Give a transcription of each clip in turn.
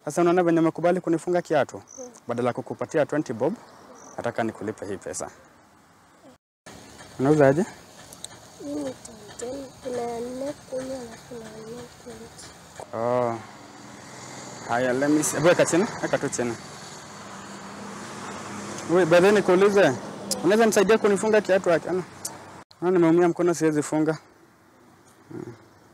Sasa unaona venye umekubali kunifunga kiatu, badala ya kukupatia 20 bob, nataka nikulipe hii pesa. Unauza aje? Hii ni ten kuna nne kumi alafu na nne twenty. Oh. Haya, let me see. Weka chini, weka tu chini. Wewe baadaye nikuulize, unaweza nisaidia kunifunga kiatu haki? Ana. Ana nimeumia mkono siwezi funga. Hmm.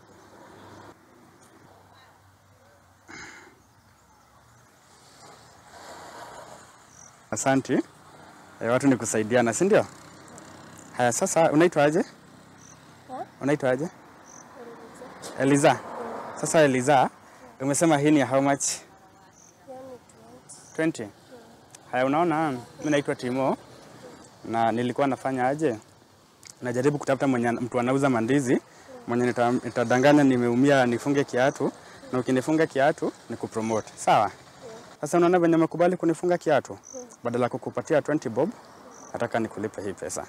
Asanti. E, watu ni kusaidiana, si ndio? Haya, sasa unaitwa aje? Ha? Unaitwa aje? Eliza. Sasa Eliza, umesema hii ni ya how much? Hiyo ni twenty. 20. Haya, unaona mimi naitwa Timo na nilikuwa nafanya aje? Najaribu kutafuta mwenye mtu anauza mandizi mwenye nita- nitadanganya nimeumia nifunge kiatu na ukinifunga kiatu ni kupromote. Sawa? Sasa unaona venye umekubali kunifunga kiatu, badala ya kukupatia 20 bob, nataka nikulipe hii pesa.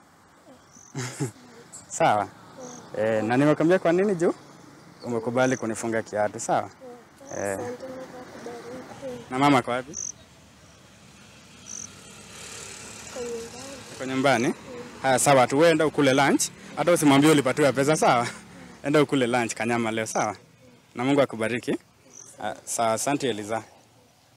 Sawa? Eh, na nimekwambia kwa nini juu umekubali kunifunga kiatu, sawa? Eh. Asante Mungu akubariki. Na mama kwa wapi? Kwa nyumbani. Kwa nyumbani. Haya, sawa tu, wewe enda ukule lunch, hata usimwambie ulipatiwa pesa, sawa? Enda ukule lunch kanyama leo, sawa? Na Mungu akubariki. Ah, Sawa, asante Eliza.